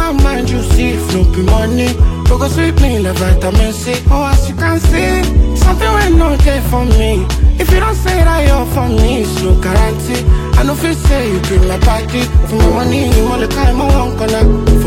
my mind, you see, if no be money. We go sweep me like vitamin C. Oh, as you can see, something will not there for me. If you don't say that you're for me, it's no guarantee. I know if you say you bring my party, for my money, you want to carry my one corner.